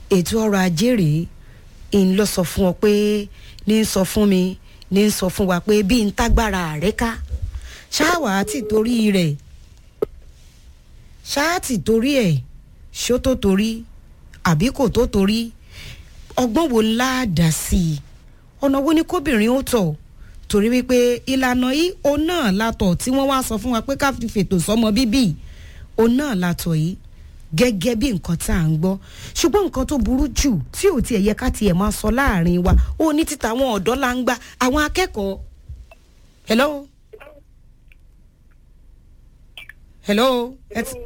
ètò ọrọ̀ ajé rèé ń lọ sọ fún ọ pé ní ń sọ fún mi ní ń sọ fún wa pé bí n tágbára rẹ ká ṣáàwá ti torí rẹ̀ ṣáàtì torí ẹ̀ ṣó tó torí àbí kò tó torí ọgbọ́n wo ńlá dà sí i ọ̀nà wo ni kóbìnrin ó tọ̀ torí wípé ìlànà yìí òun náà látọ̀ tí wọ́n wá sọ fún wa pé ká fi fètò sọmọ bíbí òun náà látọ̀ yìí gẹ́gẹ́ bí nǹkan tá à ń gbọ́ ṣùgbọ́n nǹkan tó burú jù tí ò tiẹ̀ yẹ ká tiẹ̀ máa sọ láàrin wa ó ní títa àwọn ọ̀dọ́ la ń gbà àwọn akẹ́kọ̀ọ́ hello hello ẹ ti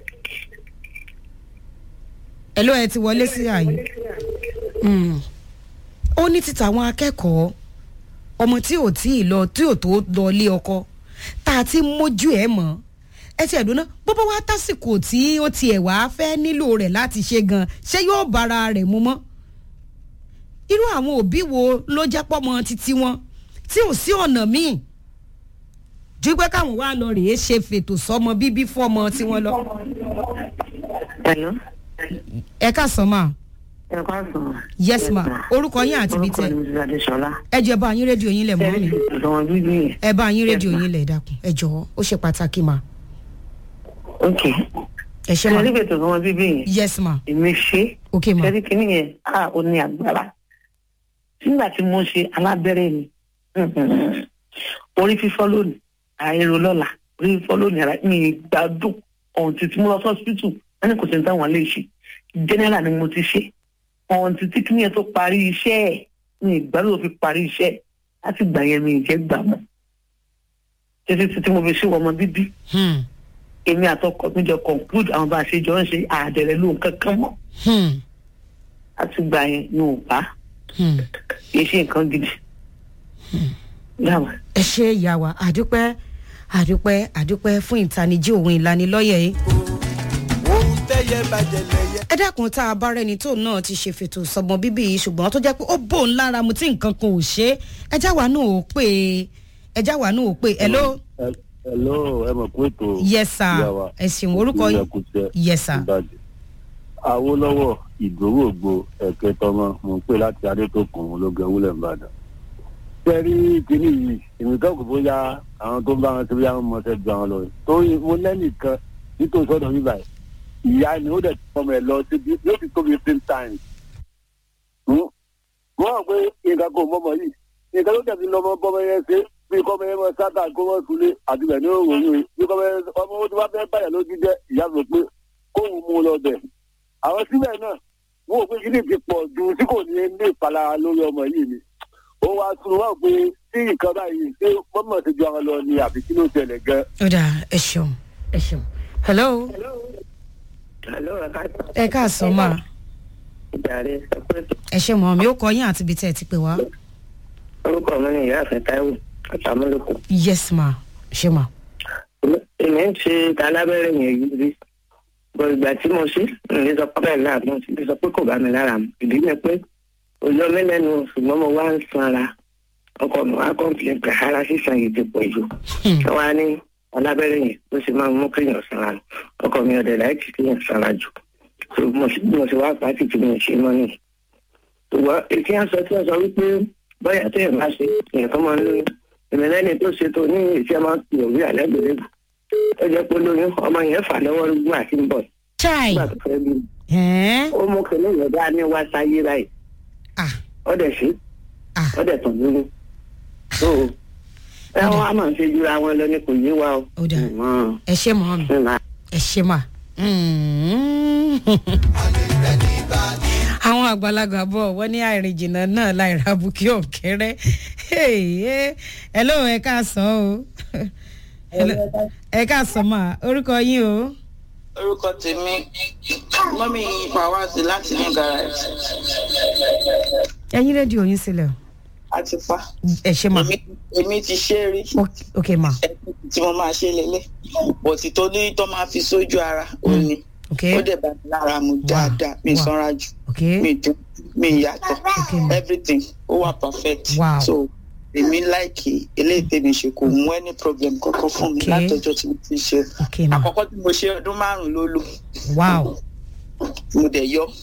hello ẹ ti wọlé sí àyè Mm. ó ní títa àwọn akẹ́kọ̀ọ́ ọmọ tí ò tí ì lọ tí ò tó lọ lé ọkọ tá a ti mójú ẹ̀ mọ́ ẹ ti ẹ̀dùn náà bó bá wá tásìkò tí ó tiẹ̀ wá fẹ́ nílò rẹ̀ láti ṣe gan ṣé yóò bára rẹ̀ mu mọ́ irú àwọn òbí wo ló jẹ́ pọ́mọ títí wọn tí ò sí ọ̀nà míì ju pé káwọn wá lọ rèé ṣe fètò sọmọ bíbí fọmọ tí wọn lọ. Hello. ẹ ká sọ ma Ẹ ká sọ̀rọ̀. yes ma orúkọ yín àti ibi Orúkọ tẹ mi ti Adéṣọlá. ẹ jẹ́ bá yín rédíò yín lẹ̀ mọ́ mi Ṣé ìdánwò bíbí yẹn? ẹ bá yín rédíò Yes, ma. yín lẹ̀ dákun ẹ jọ̀ọ́ ó ṣe pàtàkì ma Ok. ẹ ṣe Ṣé ma orí ètò ìdánwò bíbí yẹn? yes ma Èmi ṣe. ok ma Ṣé rí kinní yẹn? A ò ní agbára. Nígbà tí mo ṣe alábẹ́rẹ́ mi, orí fífọ́ lónìí, àìrò lọ́la, orí fífọ́ lónìí, ara mi gbádùn ọ̀hún títí mo lọ sí hospital, wọ́n ní kò sí ní táwọn lè ṣe. General ni mo ti ṣe. Ọ̀hún títí kinní yẹn tó parí iṣẹ́ ẹ̀, mi ìgbádùn tó fi parí iṣẹ́ ẹ̀. Láti gbà yẹn mi ì jẹ́ gbà mọ́. Títí títí mo fi ṣe ọmọ bíbí hmm. èmi àtọkọ mi jọ conclude àwọn bá a ṣe jọ ń ṣe àdẹrẹ lóhun kankan mọ Hmm. láti gbà yẹn ní ò bá Hmm. kì í ṣe nǹkan gidi. dáàbò ẹ ṣe ìyá wa àdúpẹ́ àdúpẹ́ àdúpẹ́ fún ìtanijí òun ìlanilọ́yẹ̀ yìí. ohun tẹ́yẹ bàjẹ́ lẹ́yẹ. ẹ dákun tá a bá rẹni tó náà ti ṣe fètò sọmọ bíbí yìí ṣùgbọ́n tó jẹ́ pé ó bò ń lára mu tí nǹkan kan ò ṣe é ẹjá wa náà ò pé ẹjá wa náà ò pé hello hello ẹ mọ̀ pé ètò yes sir ìyá wa ẹ ṣeun orúkọ yín ìyẹ̀kùtẹ̀ yes sir ìbàdàn awolowo ìdòwògbò ẹ̀kẹ́ tọmọ mò ń pè láti adétòkùn ológun ewúlẹ̀ ìbàdàn. sẹ́rí kínní yìí èmi kan kò bóyá àwọn tó ń bá wọn ṣe bóyá wọn mọ̀ ṣe ju àwọn lọ torí mo lẹ́nìkan nítorí sọ́dọ̀ mi báyìí ìyá ni ó dẹ̀ ti fọmọ ẹ̀ lọ síbi yóò ti tóbi fifteen times. Hmm? mo hàn pé nǹkan kò mọ́mọ́ yìí nǹkan ló tẹ̀sí lọ́mọ bọ́mọ yẹn ṣe bí kọ́mọ yẹn mọ sáta kó mọ sulé àti bẹ̀ ní òwòrán yìí bí kọ́mọ yẹn ọmọ tó bá fẹ́ báyà lójú jẹ́ ìyá mi pé kóun mú un lọ bẹ̀. àwọn síbẹ̀ náà wọ́n ò pé kí ni ti pọ̀ ju tí kò ní ní ìpalára lórí ọmọ yìí ni. ó wá sùn wá pé tí nǹkan báyìí ṣé mọ́mọ́ ti ju àwọn lọ ni àbí kí ló tẹ̀lé gan. ó dà ẹ ṣeun ẹ ṣeun hello hello ẹ ká ẹ káàsán ma ìjàre sọ pé ẹ ṣe mọ mi ó kọ yín àti ibi tẹ́ ẹ ti pè wá orúkọ mi ni ìyá àfẹ táíwò àtàmúlòkù. yes ma ṣe ma èmi ń ṣe alábẹ́rẹ́ yẹn yìí rí bọ̀ ìgbà tí mo ṣe ní sọ pé bẹ́ẹ̀ náà mo ti sọ pé kò bá mi lára mu ìdí ni pé òjò mi lẹ́nu ṣùgbọ́n mo wá ń sanra ọkọ mi wá kọ́ńpìlẹ̀ pé ara sísan yìí ti pọ̀ jù wọ́n wá ní alábẹ́rẹ́ yẹn ló ṣe máa ń mú kéèyàn sanra nù ọkọ mi ọ̀dẹ̀ láìkí kéèyàn sanra jù So, mo ṣe mo ṣe wá pàtì tí mo ṣe mọ́ nìyí ṣùgbọ́n ètí àṣọ tí wọ́n sọ wípé bóyá tó yẹn bá ṣe èèyàn tó máa ń lóyún èmi lẹ́ni tó ṣe tó ní ìṣe máa ń pè òwú àlẹ́gbẹ̀rẹ́gbẹ̀ ó jẹ́ pé lóyún ọmọ yẹn fà lọ́wọ́ rúgbó àti ń bọ̀ chai nígbà tó fẹ́ bí ẹ̀ẹ́n ó mú kí lóyún ọ̀dá ní wá sáyé báyìí ah ó dẹ̀ ṣe ah ó dẹ̀ tàn lóyún tó ẹ wọ́n á máa ń ṣe jura wọn lọ ní kò yé wa o. Ó dáa. Mm. ẹ ṣe mọ mi Mm. ẹ ṣe mà. àwọn àgbàlagbà bọ̀ wọ́n ní àìrìn jìnnà náà láìra bukí ọ̀kẹ́rẹ́ ẹ lóun ẹ káàsán o Hello, ẹ káàsán mà orúkọ yín o orúkọ tèmi mọ́mí pàwọ́sì láti ní garage ẹyin rédíò yín sílẹ̀ o àti pa ẹ ṣe mà èmi èmi ti ṣe é rí Ok- ok mà ẹni tí mo máa ṣe lélẹ̀ bọ̀tì tó ní tó máa fi sójú ara ó ní ok ó dẹ̀ bá mi lára mu dáadáa mi Wow. sanra jù ok mi dùn mi yàtọ̀ Ok, ma. everything ó wà perfect Wow. so èmi láìkì eléyìí tèmi ṣe kò mú any problem kankan fún mi Ok. látọjọ́ tí mo ti ṣe ok mà àkọ́kọ́ tí mo ṣe ọdún márùn-ún ló lò wow mo dẹ̀ yọ